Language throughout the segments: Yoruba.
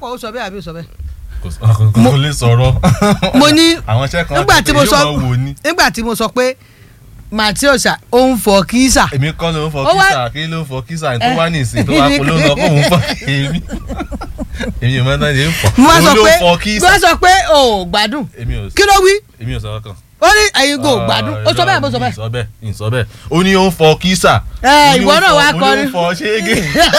ó sọ bẹ́ẹ̀ àbí ó sọ bẹ́ẹ̀. kò sọ- kò kò lè sọ̀rọ̀. mo ní àwọn iṣẹ́ kan nígbà tí mo yóò sọ máa wò ni. nígbà tí mo sọ pé Matthews ó ń fọ kísà èmi kọ́ ló ń fọ Ó wá- kísà kí ló ń fọ kísà tó wá ní ìsìn tó wá kó ló ń lọ kó òun fọ èmi èmi ò mọ náà yẹn ń fọ mo wá sọ òun ló pé ń fọ mo kísà wá sọ pé o ò gbádùn èmi ò kí ló wí èmi ò sọ kan. ó ní ẹ̀yin kò gbádùn ó sọ bẹ́ẹ̀ bó sọ bẹ́ẹ̀. ìsọ bẹ́ẹ̀ ìsọ bẹ́ẹ̀ ó ní ó ń fọ kísà. Ẹ, Ó ní ìwọ ó ń náà fọ- wá ó ní kọrin. ó ń fọ ṣéégé.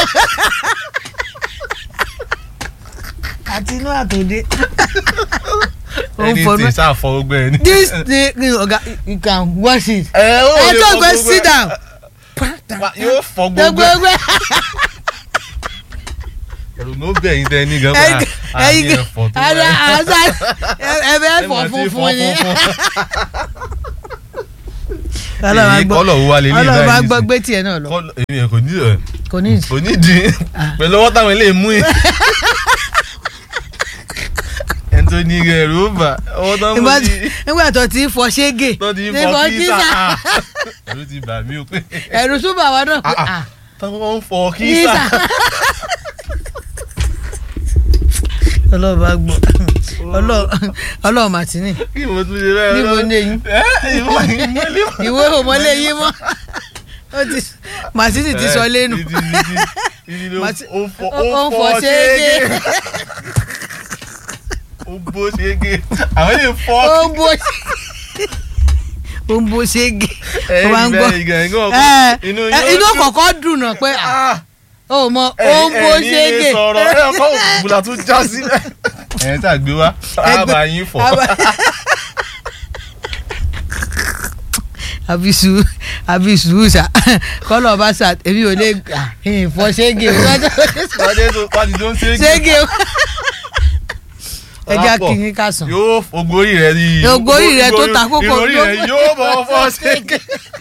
àti inú àtòdé. ó ń ẹni fọnú tí sáà fọ gbogbo ẹ ní. this thing oga you can wash it. ẹ ó ẹ lè tó fọ gbé gbogbo sit ẹ. down. Wa- yóò fọ gbogbo gbogbo ẹ. ẹgbẹ́ ẹ̀rù ló bẹ̀ yín tẹ́ ní gan ẹyin bá a ní ẹyin ẹ̀fọ́ tó ara wáyé. àṣà ẹbẹ ẹfọ Ẹ mà ti funfun ni. funfun. Ọlọ́run á Èyí gbọ́ kọ́lọ̀ wo wá lè ní Ọlọ́run bá ìbáyìí gbọ́ nísìnyí? gbé tiẹ̀ náà lọ Kọ́lọ̀- èmi ẹ̀ kò ní ẹ̀ kò ní ìdí. kò ní dín pẹ̀lú ọwọ́ táwọn eléyìí mú yìí. ẹni tó ní ẹ̀rù ó bà ọwọ́ tó ń mú Ìgbà yìí tí- nígbà tó ti ń fọ ṣége tó ti ń ní fọ kísà kísà. ah, ẹ̀rù ti bà mí o pé ẹ̀rù súnmọ́ àwọn náà pé Ah, ah. ah, táwọn ń fọ kísà. kísà. Ọlọ́run bá gbọ́ Ọlọ́run- Ọlọ́run màtínì kí mo tún ṣe bẹ́ẹ̀ níbo lọ? ní eyín ẹ́ ìwọ ìmọ̀lẹ́ mọ̀. ìwé òmọlé yín mọ́ Ó ti- màtínì ti sọ lẹ́nu Ìdí- ìdí- ìdí ló- Màtí- ó ń fọ ó ń fọ ṣéégé. ó ń bó ṣéégé àwọn lè fọ ó ń bó ó ń bó ṣége ó máa ń gbọ́ ẹ ẹ, inú kọ̀ọ̀kan dùn náà pé ah, ó mọ ó ń bó ṣége sọ̀rọ̀ ẹ ọkọ̀ òkùnkùn tó já sílẹ̀. ẹ̀ tá a gbé wá àbá yín fọ̀. Àbá- àbísù àbísù ṣá kọ́lọ̀ bá ṣá èmi ò lè gbà ìfọ̀ ṣége o wọ́n dé tó pàdé tó ń ṣéégé. ṣége o ẹja kìíní ká sàn yóò ogori rẹ yìí. Ògórí rẹ tó ta kókó ìròrí rẹ ló- yóò bọ̀ fọ́ ṣéégé.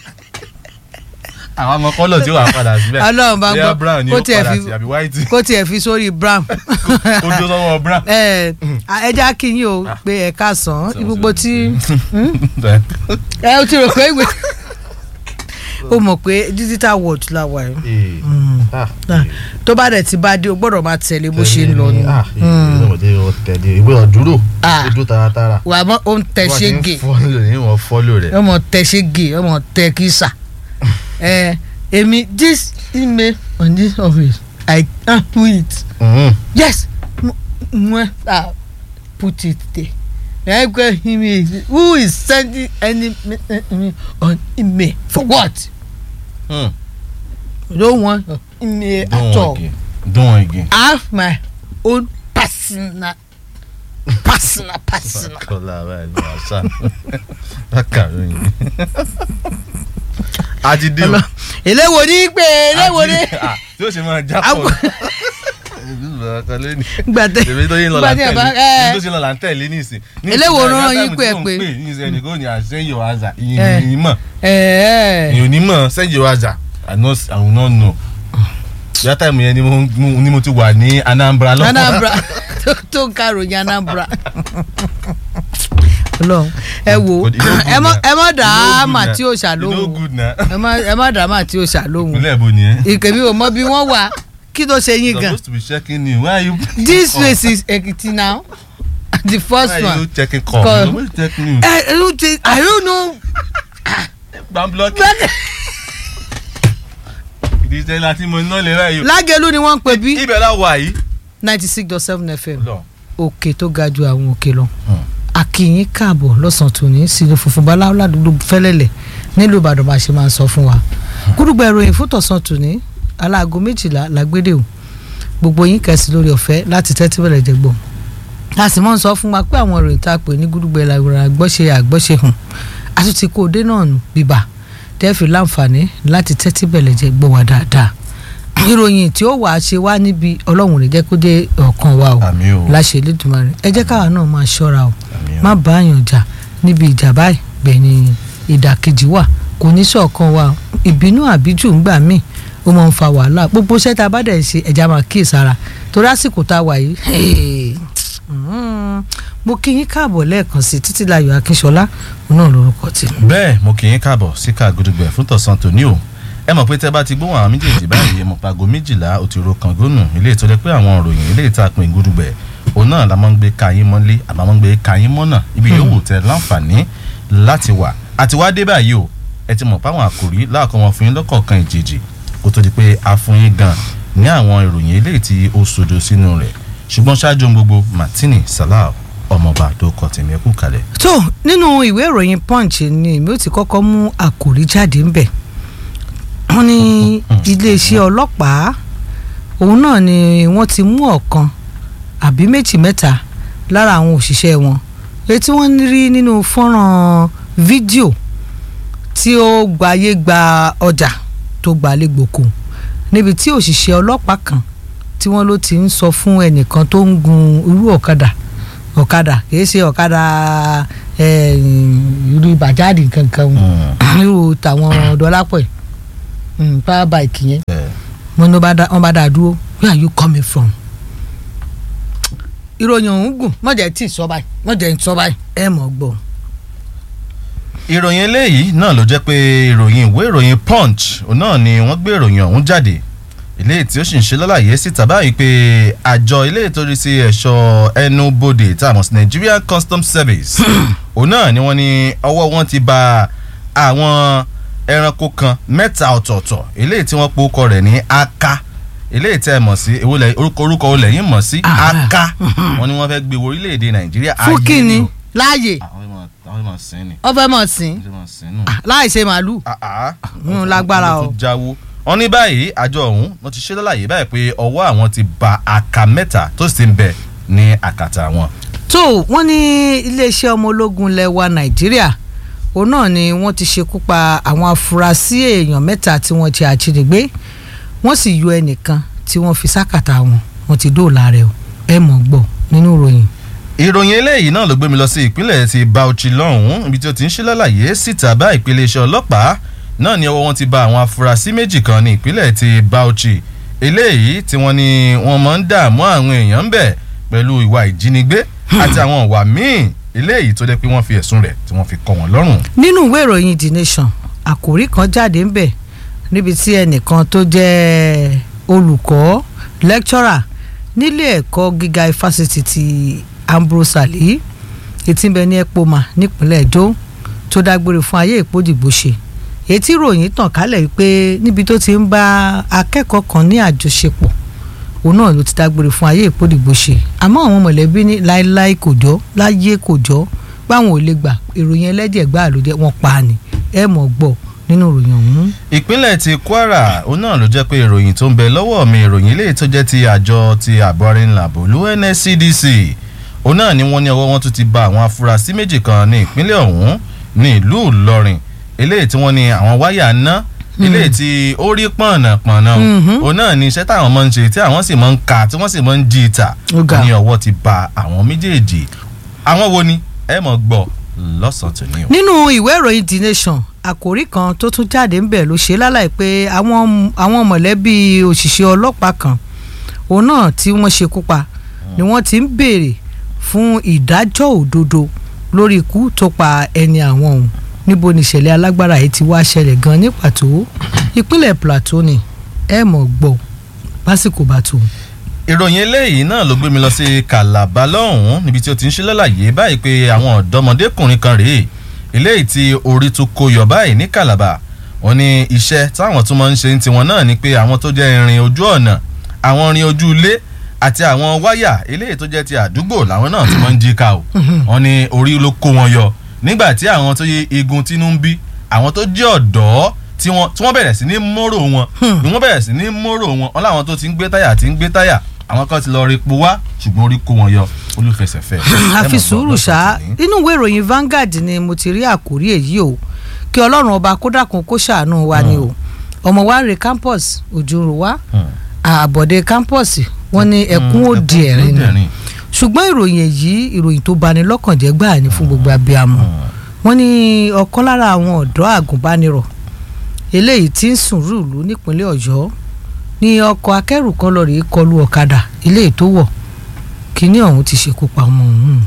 àwọn ọmọ kọ́lọ̀ tí ó wà padà síbẹ̀. Ọlọ́run bá bóyá gbọ́, brown ni kó ó tiẹ̀ padà fi- sí àbí white. kó tiẹ̀ fi sórí bram kó dó sọ́wọ́ brown. ẹ ẹja kìíní o pé ẹ ká sàn gbogbo tí ẹ o ti rò pé ìwé o mọ̀ pé digital world la wà yìí Ah, tó bá dẹ̀ ti bá dé o gbọ́dọ̀ máa tẹ̀lé bó ṣe ń lọ ni ìwé ọ̀dúró Ah. ojú taratara. wà á mọ ó ń tẹ ṣége fọ́lò ní wọ́n fọ́lò rẹ̀. ọmọ tẹ ṣége ọmọ tẹ kísà ẹ èmi this email on this office i can do it yes mo ah put it there ẹ gbé email who is sending any email on email for what Hmm. i don't want your email Don't at all want again. Don't want again. i have my own personal personal personal. kọ́lá báyìí ló wà sá. bákàrọ̀ yìí. a ti dé o. Ọlọ- eléwo ní pé eléwo ní. A ti- ah, tí ó ṣe máa já Àpò- pọ̀. gbàtẹ èmi tó yín lọ là ń gbàtẹ tẹ̀lé bá èmi tó ẹ ṣe lọ là ń tẹ̀lé nísìn. Ní Eléwo ìsìn rán náà, yín pé ẹ táìmù pé. tí mò ń pè, ní ìsìn ẹnìkan ní àṣẹyìn ọ̀hánzà Eh. ìyẹn ní mọ̀ ẹ ẹ ìyẹn ní mọ̀ sẹ́yìn ọ̀hánzà I no I will not know. Ìyá táìmù yẹn ni mo- mo- ni mo ti wà ní Anambra lọ́kọ̀. Anambra tó- tó ń karòyìn Anambra Ọlọ́run ẹ wo But you know good ẹ mọ na. ẹ mọ dà You know á good mà na. tí ò You know ṣàlóhùn good na. ẹ má ẹ má dà á mà tí ò ṣàlóhùn ìpínlẹ̀ èbó ni ẹ́. ìkèmí ò mọ bí wọ́n wà kí ló ṣe yín gan supposed to be checking you why are you. this race is Ekiti now the first why are you one checking call. Call. you suppose checking you. ẹ ẹ ló ti I don't know gbàm blọọkì. ìdí iṣẹ́ láti mo iná lè ráyò. Lágẹ̀lú ni wọ́n ń pè bí ibẹ̀ la wà yìí. ninety six dot seven FM lọ. òkè tó ga ju àwọn òkè lọ. Hmm. akínyìn káàbọ̀ lọ́sàn-án tòní sílẹ̀ funfun baláwo ládùúgbò fẹ́lẹ́lẹ̀ nílùú ìbàdàn bá a ṣe máa ń sọ fún wa. kúrúgbà ìròyìn fún tọ̀sán tòní aláàgọ́ méjìlá làgbédè o gbogbo yín kẹ̀sì lórí ọ̀fẹ́ láti tẹ́tí bẹ̀rẹ̀ jẹ gbọ́. a sì mọ́ ń sọ fún wa pé àwọn ìròyìn tá a pè ní gúdúgbẹ̀ làwòrán àgbọ́ṣe àgbọ́ṣe hàn a tún ti kó o dé náà nù bíbà tẹ́ẹ̀fì láǹfààní láti tẹ́tí bẹ̀rẹ̀ jẹ gbọ́ wa dáadáa ìròyìn tí ó wàá ṣe wá níbi ọlọ́run rẹ̀ jẹ́ kó dé ọkàn wa o àmì o. láṣẹ Elédùmarè ẹ jẹ́ káwa náà máa ṣọ́ra o àmì o. má bá àyàn jà níbi ìjà báyìí bẹ́ẹ̀ ni ìdàkejì wà kò ní ṣọ̀kan wa o. ìbínú àbíjù ń gbà míì ó máa ń fa wàhálà gbogbo iṣẹ́ tá a bá dẹ̀ ń ṣe ẹ̀já máa kíyè sára torí àsìkò tá a wà yìí hey, mm, mo kí yín káàbọ̀ lẹ́ẹ̀kan sí Títílayọ̀ Akínṣọlá òun náà lórúkọ tèmi. bẹ́ẹ̀ mo kì í káàbọ̀ sí ká gudugbẹ̀ fún tọ̀sán tòní o ẹ mọ̀ pé tẹ́ bá ti gbóhùn àwọn méjèèjì báyìí mọ̀ pago méjìlá ó ti ro kàngónù ilé ìtọ́jẹ́ pé àwọn òròyìn ilé ìta pin gúdúgbẹ̀ òun náà la máa ń gbé kayín mọ́lé àbá máa ń gbé kayín mọ́nà ibi yòówù tẹ láǹfààní láti wà àti wá dé báyìí o ẹ ti mọ̀ páwọn àkòrí láàkọ́ wọn fún yín lọ́kọ̀ọ̀kan ìjèjì kó tó di pé a fún yín gan ní àwọn ìròyìn ilé tí ó sodo sínú rẹ̀ ṣùgbọ́n ṣáájú ohun gbogbo Martini Salau ọmọọba tó kọ tèmi ẹkú kalẹ̀. tó nínú ìwé ìròyìn punch ni èmi ò ti kọ́kọ́ mú àkòrí jáde ńbẹ̀ wọ́n ní iléeṣẹ́ ọlọ́pàá òun náà ni wọ́n ti mú ọ̀kan àbí méjì mẹ́ta lára àwọn òṣìṣẹ́ wọn èyí tí wọ́n rí nínú fọ́nrán fídíò tí ó gbayé gba ọjà tó gbalẹ̀ gbòkó níbi tí òṣìṣẹ́ ọlọ́pàá kan tí wọ́n ló ti ń sọ fún ẹnìkan tó ń gun irú ọ̀kadà ọ̀kadà kìí ṣe ọ̀kadà eh, irú bàjáde kankan irú tàwọn dọ́lápọ̀ ẹ̀ power bike yẹn wọ́n ní wọ́n bá dá a dúró where are you coming from? ìròyìn ọ̀hún gùn mọ̀jẹ̀ tí ì sọ báyìí mọ̀jẹ̀ ń sọ báyìí ẹ mọ̀ gbọ́. ìròyìn eléyìí náà ló jẹ́ pé ìròyìn ìwé ìròyìn punch òun náà ni wọ́n gbé ìròyìn ọ̀hún jáde ilé tí ó sì ń ṣe lálàyé síta báyìí pé àjọ ilé ìtòrí sí ẹ̀ṣọ́ ẹnubodè tá a mọ̀ sí Nigerian Customs Service òun náà ni wọ́n ní ọwọ́ wọn ti bà àwọn ẹranko kan mẹ́ta ọ̀tọ̀ọ̀tọ̀ ilé tí wọ́n po orúkọ rẹ̀ ní aka ilé tí ẹ mọ̀ sí ewúlẹ̀ orúkọ orúkọ olè yín mọ̀ sí aka wọ́n ní wọ́n fẹ́ gbé orílẹ̀-èdè Nàìjíríà fún ayé kínní ni o. láàyè àwọn ìmọ̀ àwọn ìmọ̀ sí ni ọfẹ mọ̀ sí àwọn ìmọ̀ sí nù láì ṣe màálù Mm, lágbára o. tó jáwó wọn ní báyìí àjọ ọ̀hún wọn ti ṣe lálàyé báyìí pé ọwọ́ àwọn ti ba àka mẹ́ta tó sì ń bẹ ní àkàtà wọn. tó wọ́n ní iléeṣẹ́ ọmọ ológun ilẹ̀ wa nàìjíríà òun náà ni wọ́n ti ṣekú pa àwọn afurasí èèyàn mẹ́ta tí wọ́n ti àjínigbé wọ́n sì yọ ẹnìkan tí wọ́n fi sákàtà wọn wọ́n ti dóòlà rẹ̀ o ẹ mọ̀ gbọ́ nínú ìròyìn. ìròyìn eléyìí náà ló gbé mi lọ sí ìpínlẹ̀ ti Bauchi lọ́hùn-ún ibi tí ó ti ń ṣe lálàyé síta bá ìpele iṣẹ́ ọlọ́pàá náà ni ọwọ́ wọn ti ba àwọn afurasí méjì kan ní ìpínlẹ̀ ti Bauchi eléyìí tí wọ́n ní wọ́n máa ń dààmú àwọn èèyàn ń bẹ̀ pẹ̀lú ìwà ìjínigbé àti àwọn ìwà míì eléyìí tó jẹ́ pé wọ́n fi ẹ̀sùn rẹ̀ tí wọ́n fi kọ́ wọn lọ́rùn. nínú ìwé ìròyìn the nation àkòrí kan jáde ńbẹ̀ níbi tí ẹnìkan tó jẹ́ olùkọ́ lecturer nílé ẹ̀kọ́ gíga ifásitì ti Ambrose Ali etí ń bẹ ní Epoma nípínlẹ̀ Edo tó dágbére fún ayé ìpòdìbò ṣe èyí tí ìròyìn tàn kálẹ̀ pé níbi tó ti ń bá akẹ́kọ̀ọ́ kan ní àjọṣepọ̀ òun náà ló ti dágbére fún ayé ìpòdìbò ṣe àmọ́ àwọn mọ̀lẹ́bí ní láéláé kò jọ́ láyé kò jọ́ báwọn ò lè gbà ìròyìn ẹlẹ́jẹ̀ gbáà ló jẹ́ wọ́n pa á ni ẹ mọ̀ gbọ́ nínú ìròyìn ọ̀hún. ìpínlẹ̀ ti Kwara òun náà ló jẹ́ pé ìròyìn tó ń bẹ lọ́wọ́ mi ìròyìn eléyìí tó jẹ́ ti àjọ ti ààbò arìnrìnàbò ló NSCDC òun náà ni wọ́n ní ọwọ́ wọn tún ti ba àwọn afurasí méjì kan ní ìpínlẹ̀ ọ̀hún ní ìlú Ìlọrin eléyìí tí wọ́n ní àwọn wáyà ná eléyìí tí ó rí pọ̀nàpọ̀nà Mhm. òun náà ni iṣẹ́ táwọn máa ń ṣe tí àwọn sì máa ń ka tí wọ́n sì máa ń jí ìta Ó ga. ní ọwọ́ ti ba àwọn méjèèjì àwọn wo ni ẹ mọ̀ gbọ́ lọ́sàn-án tòní o. nínú ìwé ìròyìn the nation àkòrí kan tó tún jáde ń bẹ̀ ló ṣe lálàyé pé àwọn àwọn mọ̀lẹ́bí òṣìṣẹ́ ọlọ́pàá kan òun náà tí wọ́n ṣekú pa ni wọ́n ti ń béèrè fún ìdájọ́ òdodo lórí ikú tó pa ẹni àwọn òun níbo ni ìṣẹ̀lẹ̀ alágbára yìí ti wá ṣẹlẹ̀ gan ní pàtó ìpínlẹ̀ plateau ni ẹ mọ̀ gbọ́ lásìkò bá tó. ìròyìn eléyìí náà ló gbé mi lọ sí Calabar lọ́hùn-ún níbi tí ó ti ń ṣe lálàyé báyìí pé àwọn ọ̀dọ́mọdékùnrin kan rèé eléyìí tí orí tún kó yọ báyìí ní Calabar wọ́n ní iṣẹ́ táwọn tún máa ń ṣe ní tiwọn náà ni pé àwọn tó jẹ́ irin ojú ọ̀nà àwọn irin ojú ilé àti àwọn wáyà eléyìí tó jẹ́ ti àdúgbò làwọn náà tún máa ń jí ká o wọ́n ní orí ló kó wọn yọ nígbà tí àwọn tó yẹ igun tínú ń bí àwọn tó jẹ́ ọ̀dọ́ tí wọ́n tí wọ́n bẹ̀rẹ̀ sí ní mórò wọn bí wọ́n bẹ̀rẹ̀ sí ní mórò wọn wọn láwọn tó ti ń gbé táyà ti ń gbé táyà àwọn kan ti lọ rí epo wá ṣùgbọ́n orí kó wọn yọ olùfẹsẹ̀fẹ́. àfi sùúrù ṣá inú ìwé ìròyìn Vanguard ni mo ti rí àkórí èyí o kí ọlọ́run ọba kó dákun kó ṣàánú wa ni o ọmọ wa rè campus òjòrò wa àbọ̀dé campus wọ́n ní ẹkún òdì ẹ̀rín ni ṣùgbọ́n ìròyìn èyí ìròyìn tó bani lọ́kàn jẹ́ gbáà ni fún gbogbo abiyamọ wọ́n ní ọ̀kan lára àwọn ọ̀dọ́ àgùnbánirọ̀ eléyìí tí ń sùn rúùlù nípínlẹ̀ ọ̀yọ́ ní ọkọ̀ akẹ́rù kan lọ rèé kọlu ọ̀kadà eléyìí tó wọ̀ kíní ọ̀hún ti ṣekú pa ọmọ ọ̀hún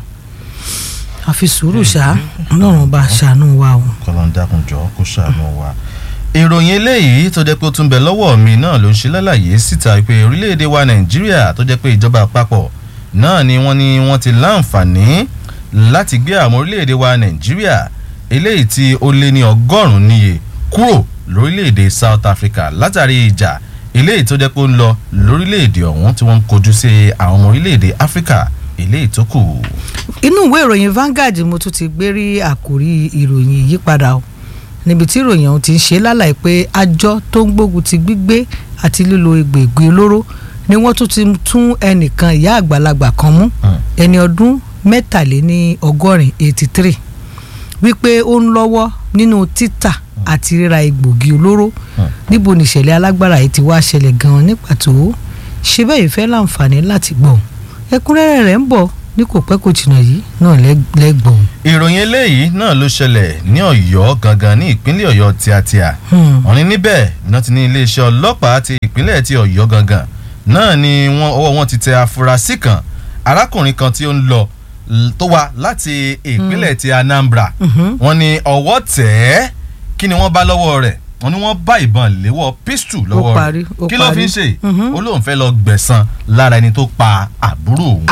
àfi sùúrù ṣá ọlọ́run bá ṣàánú wa o. kọ́lọ́n dákun jọ kó ṣàánú wa ìròyìn eléyìí tó jẹ́ pé ó tún bẹ lọ́wọ́ mi náà ló ń ṣe lálàyé síta pé orílẹ̀-èdè wa nàìjíríà tó jẹ́ pé ìjọba àpapọ̀ náà ni wọ́n ní wọ́n ti láǹfààní láti gbé àwọn orílẹ̀-èdè wa nàìjíríà eléyìí tí ó lé ní ọgọ́rùn-ún níye kúrò lórílẹ̀-èdè south africa látàrí ìjà eléyìí tó jẹ́ pé ó ń lọ lórílẹ̀-èdè ọ̀hún tí wọ́n ń kojú sí àwọn ọmọ orílẹ̀-èdè áfíríkà eléyìí tó kù. inú ìwé ìròyìn Vanguard mo tún ti gbé rí àkórí ìròyìn ìyípadà o níbi tí ìròyìn ọ̀hún ti ń ṣe lálàyé pé àjọ tó ń gbógun ti gbígbé àti lílo egbòogi olóró ni wọ́n tún ti tún ẹnìkan ìyá àgbàlagbà kan mú ẹni ọdún mẹ́tàléní ọgọ́rin eighty three wípé ó ń lọ́wọ́ nínú títà àti ríra egbòogi olóró níbo nìṣẹ̀lẹ̀ alágbára yìí ti wá ṣẹlẹ̀ gan-an ní pàtó ṣe bẹ́ẹ̀ fẹ́ láǹfààní láti gbọ́ ẹ̀kúnrẹ́rẹ́ rẹ̀ ń bọ̀ ní kò pẹ́ kò jìnnà yìí náà lẹ́gbọ̀n. ìròyìn eléyìí náà ló ṣẹlẹ̀ ní ọ̀yọ́ gangan ní ìpínlẹ̀ ọ̀yọ́ tíátíá wọ́n ní níbẹ̀ náà ti ní iléeṣẹ́ ọlọ́pàá ti ìpínlẹ̀ ti ọ̀yọ́ gangan náà ni wọ́n ọwọ́ wọn ti tẹ afurasí kan arákùnrin kan tí ó ń lọ tó wá láti ìpínlẹ̀ ti anambra wọ́n ní ọwọ́ tẹ̀ ẹ́ kí ni wọ́n bá lọ́wọ́ rẹ̀ wọ́n ní wọ́n bá ìbọn léwọ́ pistol lọ́wọ́ rẹ̀ kí ló fi ń ṣe ó lóun fẹ́ lọ gbẹ̀san lára ẹni tó pa àbúrò òun.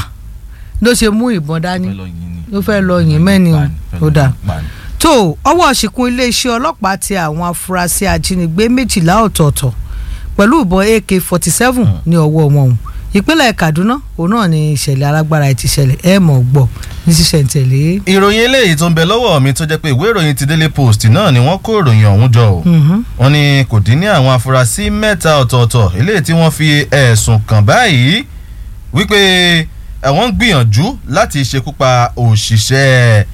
ló ṣe mú ìbọn dání ló fẹ́ lọ yìn mẹ́ni ó dà tó ọwọ́ ṣìkún iléeṣẹ́ ọlọ́pàá ti àwọn afurasí ajínigbé méjìlá ọ̀tọ̀ọ̀tọ̀ pẹ̀lú ìbọn ak forty seven ní ọwọ́ wọn òun ìpínlẹ̀ kaduna òun náà ni ìṣẹ̀lẹ̀ alágbára ẹ̀ ti ṣẹlẹ̀ ẹ̀ mọ̀ gbọ́ ní ṣísẹ̀ntẹ̀lé. ìròyìn eléyìí tó ń bẹ lọ́wọ́ mi tó jẹ́ pé ìwé ìròyìn ti daily post náà ni wọ́n kó ìròyìn ọ̀hún jọ o wọ́n ní kò dín ní àwọn afurasí mẹ́ta ọ̀tọ̀ọ̀tọ̀ eléyìí tí wọ́n fi ẹ̀sùn kàn báyìí wípé àwọn ń gbìyànjú láti ṣekú pa òṣìṣẹ́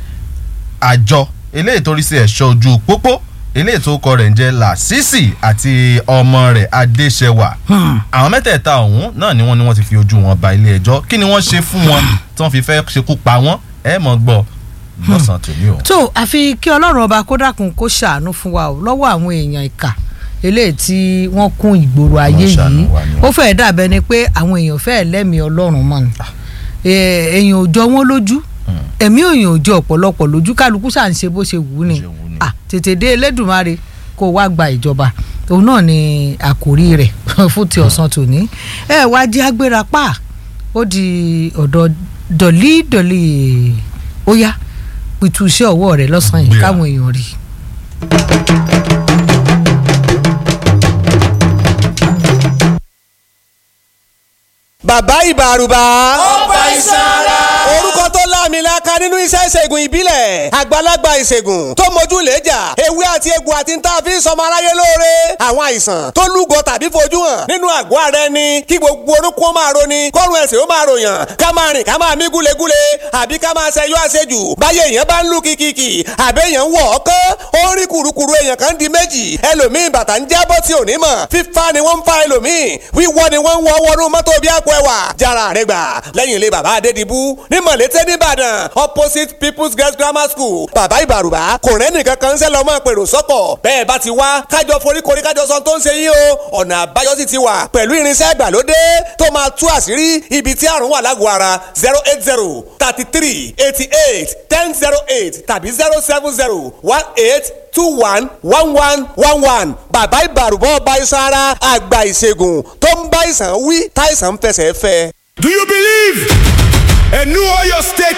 àjọ eléyìí tó rí sí ẹ̀ṣọ́ ojú pópó eléyìí tó kọ rẹ̀ ń jẹ́ làṣìṣì àti ọmọ rẹ̀ adéṣẹwà àwọn mẹ́tẹ̀ẹ̀ta ọ̀hún náà ni wọ́n ní wọ́n ti fi ojú wọn ba ilé ẹjọ́ kí ni wọ́n ṣe fún wọn tí wọ́n fi fẹ́ ṣekú pa wọ́n ẹ mọ̀ gbọ́ lọ́sàn-án tòní o. tó àfi kí ọlọ́run ọba kó dákun kó ṣàánú fún wa lọ́wọ́ àwọn èèyàn ìkà eléyìí tí wọ́n kún ìgboro ayé yìí ó fẹ́ẹ́ dàbẹ́ ni pé àwọn èèyàn fẹ́ẹ́ lẹ́mìí ọlọ́run mọ́ ni èèyàn ò jọ wọ́n lójú ẹ̀mí òyìn ò jọ ọ̀pọ̀lọpọ̀ lójú kálukú ṣà ń ṣe bó ṣe wù ú ni tètè dé elédùnmáre kó wá gba ìjọba òun náà ni àkòrí rẹ̀ fún ti ọ̀sán tòní ẹ wá jẹ́ agbéra pa ó di ọ̀dọ̀ dọ̀lí dọ̀lí ó yá pìtú iṣẹ́ ọwọ́ rẹ̀ lọ́sàn-án yìí káwọn èèyàn rí i. bàbá ìbàrùbà. ó bá iṣan ara. orúkọ tó láàmìlaka nínú iṣẹ́ ìṣègùn ìbílẹ̀ àgbàlagbà ìṣègùn tó mójú lẹ́jà ewé àti egbò àti ń tà fi sọmọ aráyé lóore àwọn àìsàn tó lúgọ tàbí fojú hàn nínú àgọ́ ara ẹni kí gbogbo orúkọ ó máa roni kọ́run ẹ̀sìn ó máa ròyàn ká máa rìn ká máa mí gúlegúle àbí ká máa ṣẹyọ àṣejù báyé èèyàn bá ń lù kìkìkì àbẹ́ èèyàn wọ̀ ọ́kán ó ń rí kùrukùru èèyàn kan di méjì ẹlòmíì bàtà ń jábọ́ tí ò ní mọ̀ fífa ni wọ́n ń fa ẹlòmíì wíwọ́ ni wọ́n ń wọ́ wọnú mọ́tò bí àpò ẹwà jára rẹ gbà lẹ́yìn ilé bàbá adédìbú ní mọ̀lété nìbàdàn opposite people's girls grammar school bàbá ìbàrùbá kò rẹ́nì kankan ń sẹ́ lọ́mọ pèrò sọ́kọ̀ bẹ́ẹ̀ bá ti wá kájọ foríkorí kájọ sọ tó ń ṣe yín o ọ̀nà àbáyọ sì ti wà pẹ̀lú irinṣẹ́ ìgbàlódé tó máa tú àṣírí ibi tí àrùn wà lágọ̀ọ́ ara zero eight zero thirty three eighty eight ten zero eight tàbí zero seven zero one eight two one one one one one bàbá ìbàrùbọ̀ ọba iṣan ara àgbà ìṣègùn tó ń bá ìsàn wí táìsàn ń fẹsẹ̀ fẹ́. Do you believe a new Oyo State